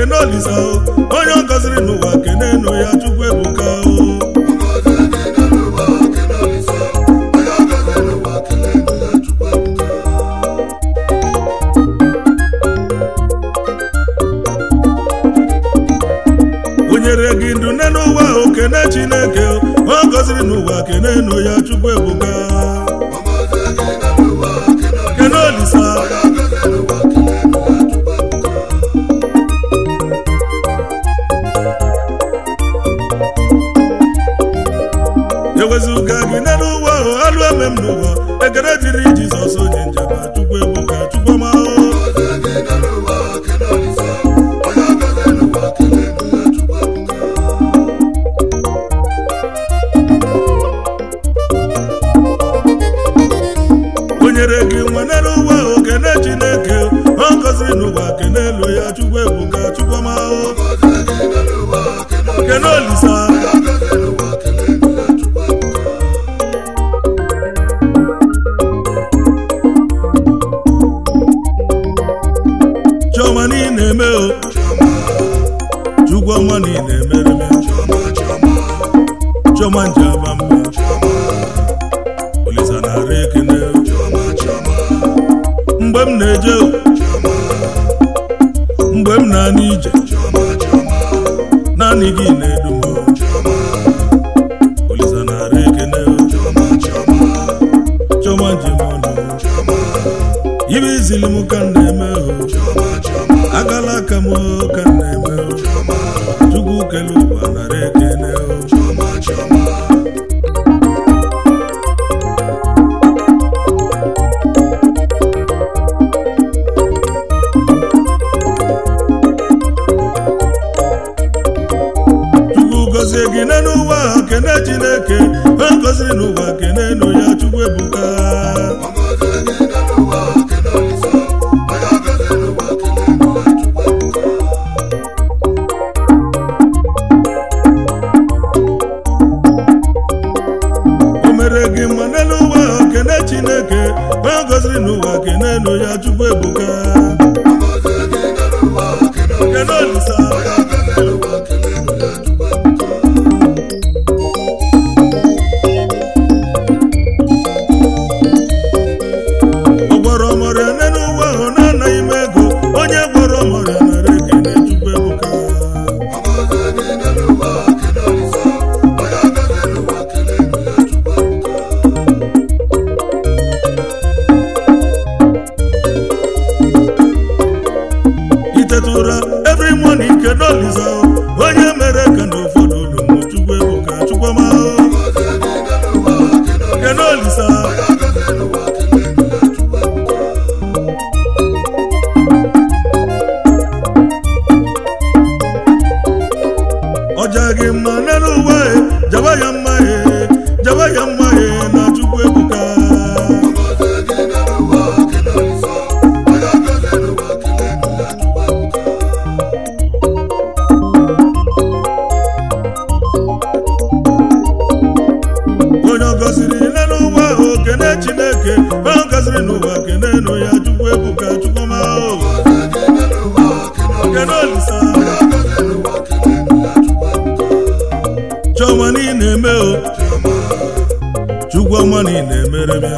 kene olisa o onye ọ gọziri n'ụwa kene enu ya chukwu ebuka o o nyere gị ndụ nne n'ụwa o kene chineke o ọ gọziri n'ụwa kene enu ya chukwu ebuka kene olisa ewezuga gị nne n'ụwa o alụ eme m n'ụwa ekele dịrị jizọs onye njaba chukwu ebuka chukwu ọma o o nyere gị nwa nne n'ụwa o kene chineke ọ gọziri n'ụwa kene elu ya chukwu ebuka chukwu ọma o kene olisa chiọma niile eme o chukwu ọma niile emere m chiọma nje aba mba olisa na-ara ekene o mgbe m na-eje o mgbe m na-ana ije naanị gị na-edu m o olisa na-ara ekene o chiọma njem ọnụ ibe izili m ka m na-eme o agala aka m o ka m na-eme o chukwu kele ụwa nara ekene o chukwu gọzie gị nne n'ụwa ahụ kene chineke ọ gọziri n'ụwa kene enu ya chukwu ebuka o mere gị mma nne n'ụwa ahụ kene chineke ọ gọziri n'ụwa kene enu ya chukwu ebuka kene olisa ọ gwọrọ ọmọrịa nne n'ụwa ahụ na-anaghị m ego onye gwọrọ ọmọrịa nara ekene chukwu ebuka iteta ụra every morning kedu olisa onye mere ka na ụfọdụ olumo chukwu ebuka chukwuma kedu olisa ọja gị mma n'elu ụwa e jaba ya mma e jaba ya mma e na chukwu ebuka onye ọ gọziri n'elu ụwa ahụ kene chineke onye ọ gọziri n'ụwa kene enu ya chukwu ebuka chukwuma kene olisa chiọma niile eme o chukwu ọma niile emere m ya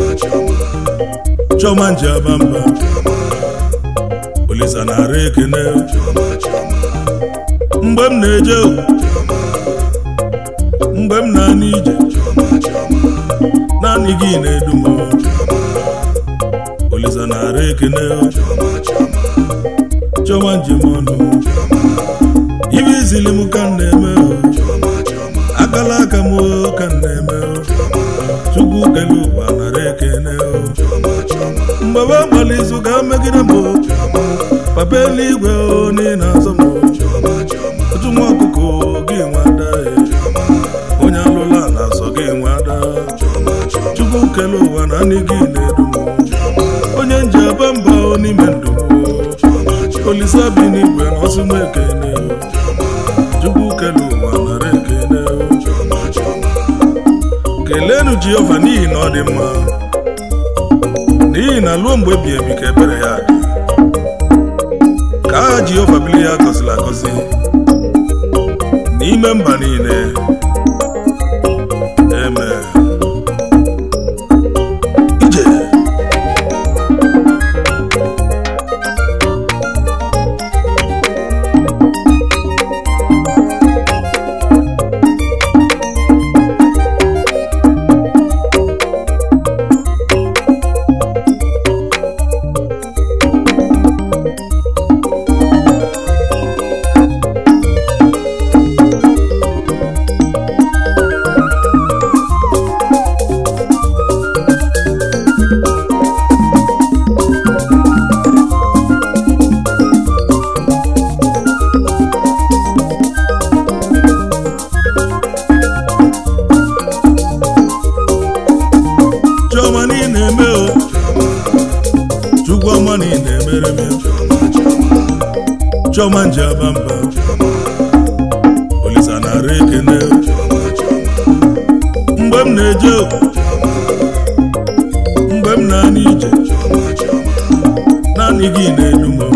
chiọma nji aba mba olisa na-ara ekene o mgbe m na-eje o mgbe m na-ana ije naanị gị na-edu m o olisa na-ara ekene o chiọma njem ọnụ ibe izili m ka m na-eme o akala aka m o ka m na-eme o chukwu kele ụwa nara ekene o mgbe ba gbara izu ga megide m o papa eluigwe o n'ihi na-azọ m o otu nwa ọkụkọ gị nwada e onye alụla na-azọ gị nwada chukwu kele ụwa na anyị gị na-edu m onye nji aba mba o n'ime ndụ m olisa bi n'igwe na ọsụ m ekene chukwu kele ụwa nara ekene kelenu jehova n'ihi na ọ dị mma n'ihi na ruo mgbe ebi ebi ka ebere ya dị ka aha aka jehova bili ya gọziri agọzi n'ime mba niile eme ije chiọma niile eme o chukwu ọma niile emere m ya chiọma nji aba mba olisa nara ekene mgbe m na-eje o mgbe m na-ana ije naanị gị na-edu m o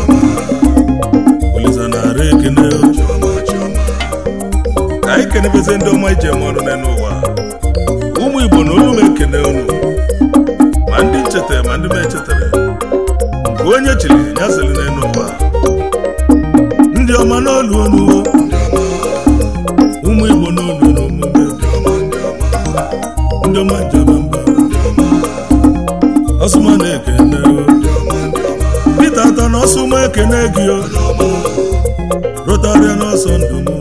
olisa nara ekene o ka anyị kenebeze ndị ọma ije m ọrụ n'ụwa ụmụ igbo na olu m ekene unu ma ndị nchetara ma ndị m echetara nke onye chiri ya sịrị n'elu ụwa ndị ọma n'olu unu ụmụ igbo n'olu na omume ndị ọma njaba mba ọsụma na-ekene Pita atọ na ọsụma ekene gị o rotarịa n'ọsọ ndụ m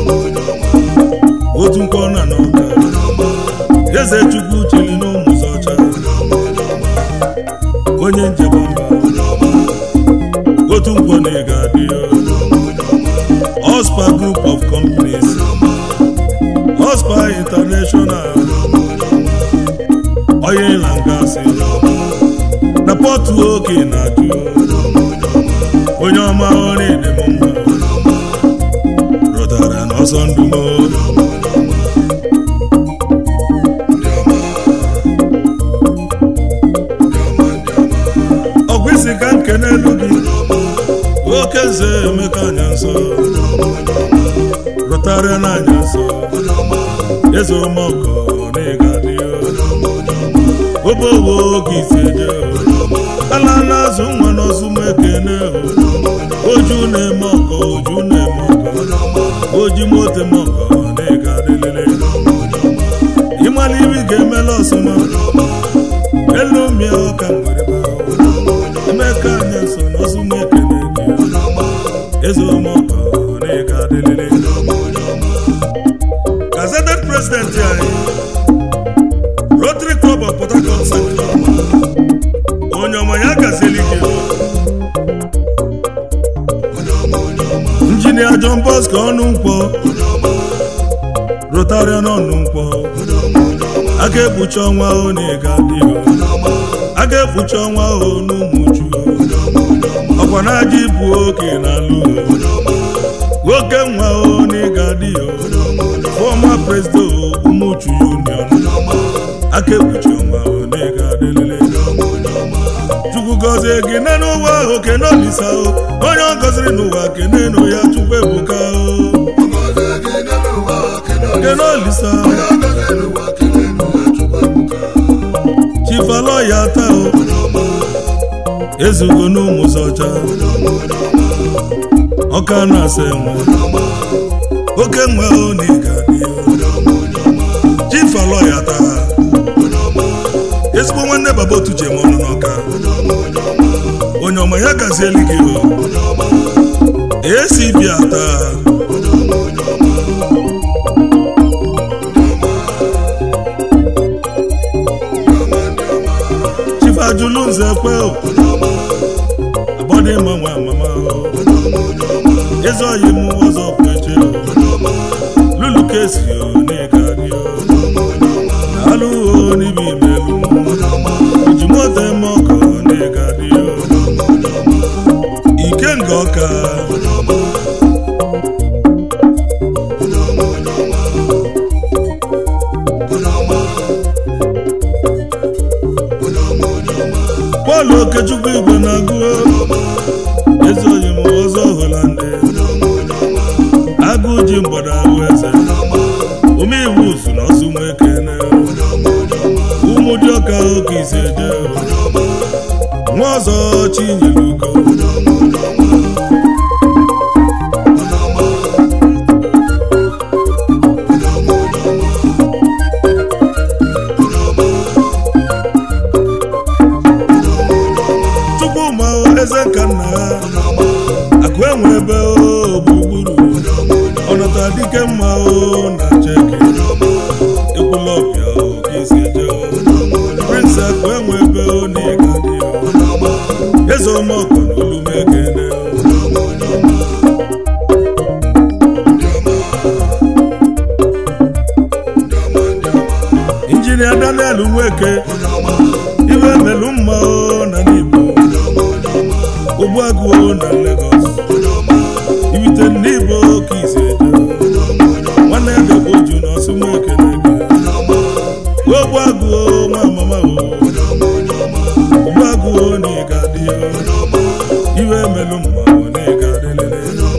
otu nkọ na n'ọka eze chukwu chiri n'ụmụ ọcha onye njem mba otu nkwọ na ị ga-adị Ospa Group of Companies Ospa International oil and gas na pọtụ oke na-ajụ onye ọma ọrụ ịdị m mma rụtara n'ọsọ ndụ m ọgwụ isi ka nke n'elu gị oke nze emeka anya nsọ rụtara n'anya nsọ eze ọmọkọ na ịga dị obowo oge isi eje ala na-azụ nwa n'ọzụ m ekene oju na-eme ọkọ oju na-eme ọkọ oji mote m ọkọ na ịga dịlele ịmala iri ga-emela ọsụma elu mịa ọka nwere emeka anya so n'ọzụ m ekene gị eze ọmọkọ na ịga dịlele gazeted president anyị Rotary Club of Port Harcourt Central onye ọma ya gazieli gị injinia John Bosco ọnụ nkwọ Rotarian ọnụ nkwọ a ga-ekpuchi ọnwa ahụ na ịga dị a ga-ekpuchi ọnwa ahụ n'ụmụju ọkwa na aja ibu oke na alụ nwoke nwa ahụ na ịga dị fọma president ụmụchu union aka ekpuchi ọnwa ahụ na ịga adịlele chukwu gọzie gị na n'ụwa ahụ kene olisa o onye ọ gọziri n'ụwa kene nụ ya chukwu ebuka o kene olisa chifalo ya taa o ezugo n'ụmụ zọcha ọka na-asa enwe oke nwe o na ịga dị chifalo ya taa ezigbo nwanne baba otu ji eme ọnụ n'ọka onye ọma ya gazieli gị o esi bịa taa chifajulu nze kwe o agbọdị mma nwa mama o ezi oyi m ọzọ kweche o lulu kesi o n'ịga dị o na-alụ o n'ibi imelu iji moto eme ọkụ n'ịga dị o ike nga ọka Pọl Okechukwu Igwe na-agụ ezi oyi m ọzọ dị ọka oke isi eje nwa ọzọ chinyere ugo chukwuma eze nka nna ha akụ enwe ebe o gburugburu ọnọta dike mma o na cheke ekwula ọbịa o ka isi eje o prince akụ enwe ebe o na ịga dị o eze ọmọkọ na olume ekene o injinia daniel nweke iwe melu mma o na n'igbo ogbuagụ o na lagos ibite n'igbo ka isi eje nwanne ya gagbo ju na ọsụmụ ekene gị ogbuagụ o nwa mama o ogbuagụ o na ịga dị o iwe melu mma o na ịga dịlele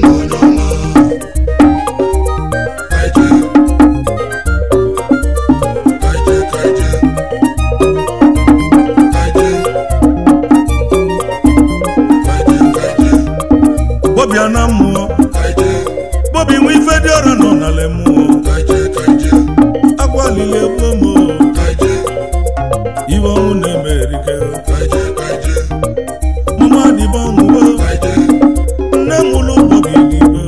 bọbịa na mmụọ bọbi nwe ife dị ọra nọ n'ala mmụọ agwalili egbuo m o. iwe ọnwụ na-eme erike mama dịbe ọnwụwo nne m ụlọ ụgbọ gị dịbe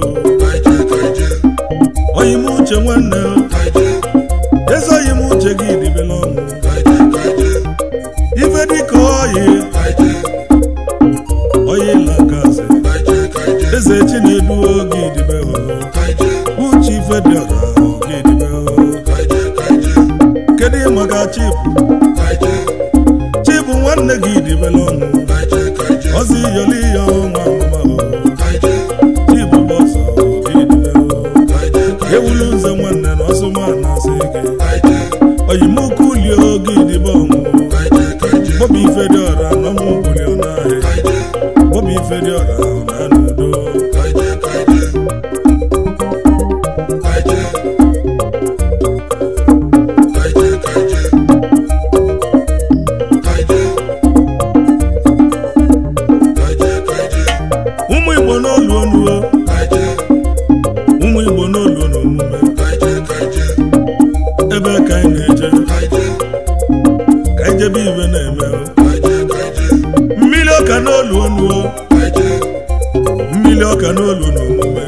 oyi m uche nwanne o. eze oyi m uche gị dịbela ọnwụ ife dịka oyi oyi lakazi eze chinedu oge idibe o uche ife dị ọra oge idibe o kedu maka chibu chibu nwanne gị dịbela ọnwụ ọzọ iyoli ya ọnwa mama o chibu bọsọ oge idibe o ewulu nze nwanne na ọsụma na asị gị oyimukwu lie oge idibe ọnwụ bọbụ ife dị ọra na ọmụ buli ọ n'ahịa bọbụ ife dị ọra na n'udo ụmụ igbo n'olu onuo ụmụ igbo n'olu n'omume ebe ka anyị na-eje ka anyị jebe ibe na-eme mmiri ọka n'olu onuo mmiri ọka n'olu n'omume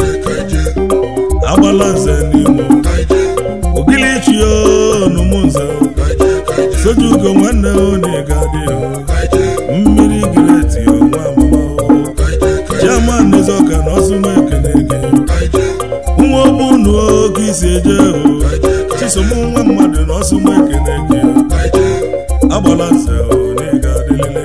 agbala nze n'imo ogili chi onumu nze soju ugo nwanne oniga dị mmiri gireti nwa amama chairman ezeọka na ọsụma ekene gị nwa ogbunu oge isi eje o chisom nwa mmadụ na ọsụma ekene gị agbala nze oniga dịlele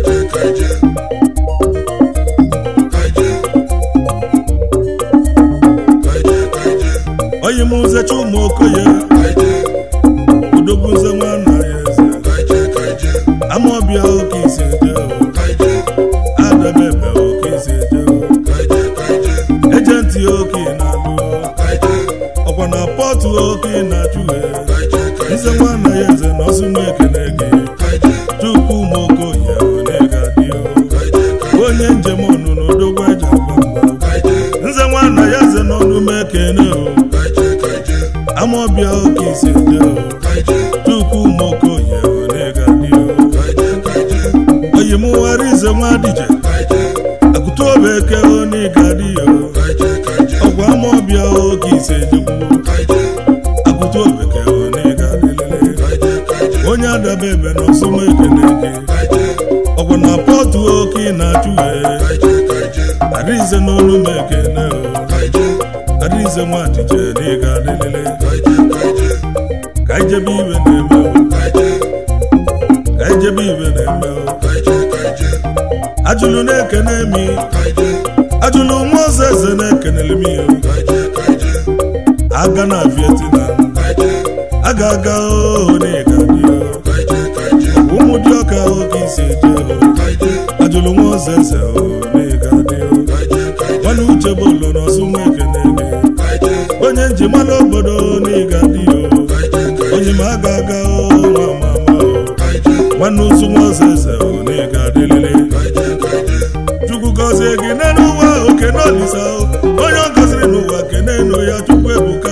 oyi m nzecha ụmụ okoye udogbu nze nwa na ya eze amaọbịa oke isi eje adabebe oke isi eje ejenti oke na-alụ ọkwa na pọtụ oke na-achụ nze nwa na ya eze na ọsụma ekene gị chukwu ụmụ okoye onega dị onye njem ọnụ na odogwu eji agba mgba nze nwa na ya eze n'ọnụ m ekene o amaọbịa oke isi eje chukwu ụmụ okoye onega dị oyi m ghara ize nwa dije akụtu obe eke oniga dị ọgwa amaọbịa oke isi ejekwu akụtu obeke oniga dịlele onye adaba ebe na ọsụma ekene gị ọgwa na pọtụ oke na-achụ arize n'olu m ekene o arize nwa dije n'ịga dịlele ka ijebe iwe na-eme o ka ijebe iwe na-eme o ajụlụ na-ekene mi ajụlụ nwa ọzọ eze na-ekenele m ihe aga na vietnam aga aga o n'ịga dị o ụmụ dị ọka oge isi eje o ajụlụ nwa ọzọ eze o n'ịga dị o nwanne uche bụlụ na ọsụnwa ekene gị onye njimala obodo n'ịga dị o onye ma aga aga o nwa mama o nwanne ụzụ nwa ọzọ eze onye ga-adịlịlị chukwu gọzie gị n'elu ụwa oke n'olisa onye ọ gọziri n'ụwa kene enu ya chukwu ebuka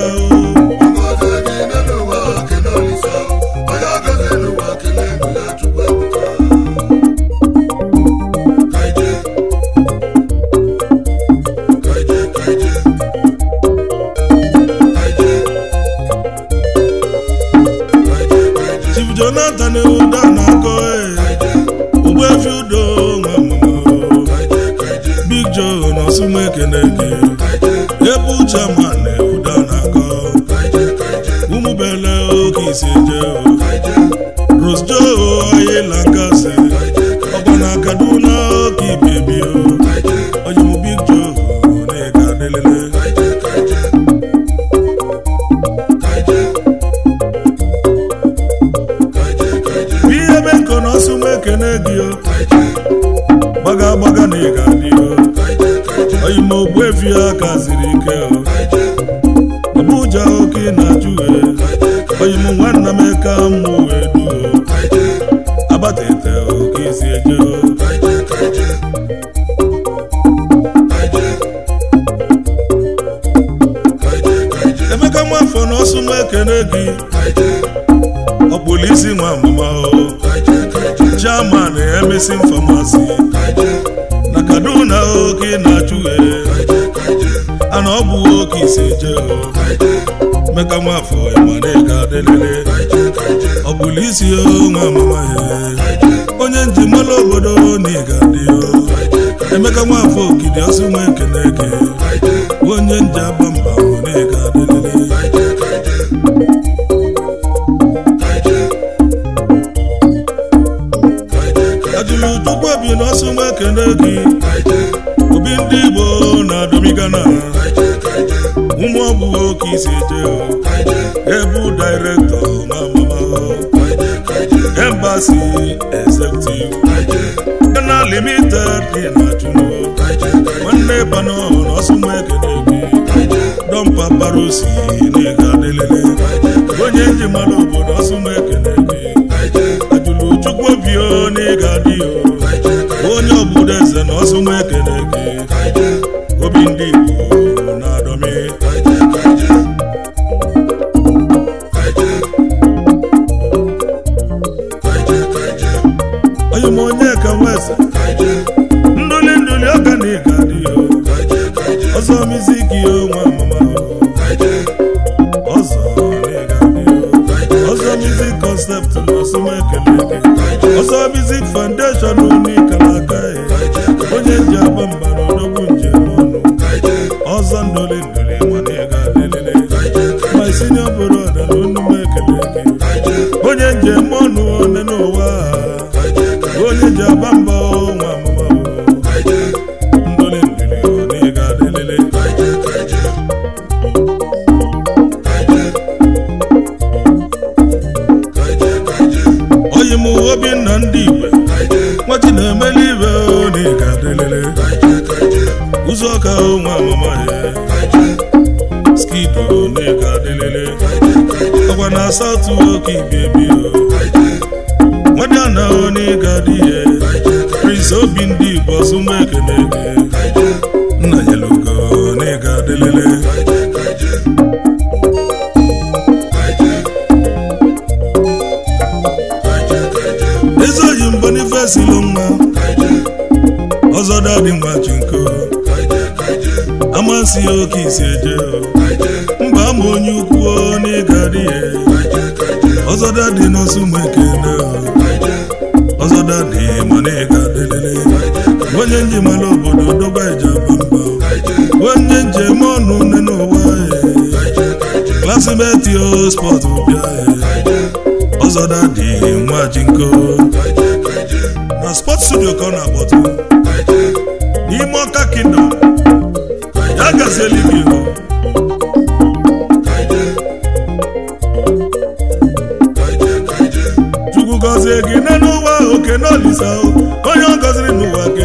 chief jonathan ụda na-akọ ogbuefi udo nwa mama big joe na ọsụma ekene gị ebu chairman ụda na-akọ ụmụbele oke isi eje rose joe ayela nkasị ọgba na kaduna oke ibebi oyimu big joe na-ega adelele ihe ebe nkọ na ọsụma ekene gị o gbaga gbaga na ịga dị o oyima ogbuefi aka ziri ike o Abuja oke na-ajụ oyim nwanna m eka mmụ wee duo abatete oke isi eje o emeka nwafọ na ọsụma ekene gị ọkpụlụ isi nwa mama o chairman emesin famasi na kaduna oke na-achụ ana ọ bụ oke isi je meka nwafọ ịmanịga adịlele ọbụla isi nwa mama ya onye njimala obodo na ịga dị emeka nwafọ okidi ọsụma ekene gị onye nje agba mba na ịga adịlele ajụrụ chukwu obi na ọsụma ekene gị obi ndị igbo na domigana ụmụ ọbụ oke isi eje ebu dairektọ na mama embasi executive gana limited dị na chụnụ nwanne bano na ọsụma ekene gị dọmpa barosi na-ega adelele onye njimalụ obodo ọsụma ekene gị ajụrụ chukwu obi na ịga dị onye ọbụla eze na ọsụma ekene gị obi ndị igbo na-adọmi onye m onye ka nweze ndụli ndụli ọka na ịga dị ọzọ miziki nwa mama ọzọ na ịga dị ọzọ mizik concept na ọsụma ekele gị ọzọ mizik foundation unikalaka onye ji agba mba na odogwu njem ọnụ ọzọ ndụli ndụli nwana ịga lelele my senior brother na onume ekele gị onye njem ọnụ one n'ụwa onye ji agba mba nwa mama ndụli ndụli na ịga lelele oyi m obinna ndị igwe nwachi na-emeli ibe na ịga lelele ụzọ ka nwa mama ya skido na ịga lelele ọgwa na asatụ oke ibebi nwadị a na na ịga dị ihe prince obi ndị igbo ọsụma ekene gị nna nyelugo na ịga adịlele ezoghị m bonifesi lụ nwa ọzọ dadị nwa chinko amasị ya oke isi eje mba ama onye ukwu na ịga dị ihe ọzọ dadị n'ọsụma ekene ọzọ dadị mana ịga adịlele onye njimala obodo doba eje aba mba onye njem ọnụ nne n'ụwa klasimeti spọt bịa ọzọ dadị nwa jinko na spọt studio ka ọ na-akpọtụ n'ime ọka kingdom ya gazieli gị hụ chukwu gọzie gị nne n'ụwa oke n'olisa onye ọ gọziri n'ụwa gị